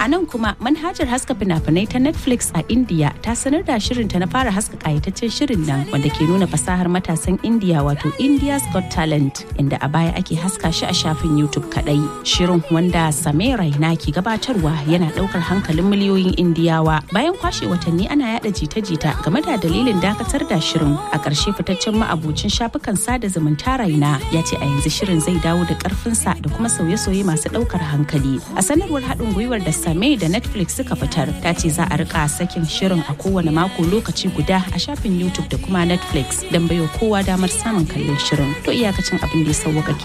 A nan kuma manhajar haska fina-finai ta Netflix a India ta sanar da shirinta na fara haska kayataccen shirin nan wanda ke nuna fasahar matasan India wato India's Got Talent inda a baya ake haska shi a shafin YouTube kadai. Shirin wanda Samir Raina ke gabatarwa yana daukar hankalin miliyoyin Indiyawa bayan kwashe watanni ana yada jita-jita game da dalilin dakatar da shirin a ƙarshe fitaccen ma'abucin shafukan sada zumunta Raina ya ce a yanzu shirin zai dawo da ƙarfinsa da kuma sauye-sauye masu ɗaukar hankali. A sanarwar haɗin gwiwar da Same da Netflix suka fitar ta ce za a rika sakin shirin a kowane mako lokaci guda a shafin YouTube da kuma Netflix don baiwa kowa damar samun kallon shirin. To iyakacin abin da ya sauwaka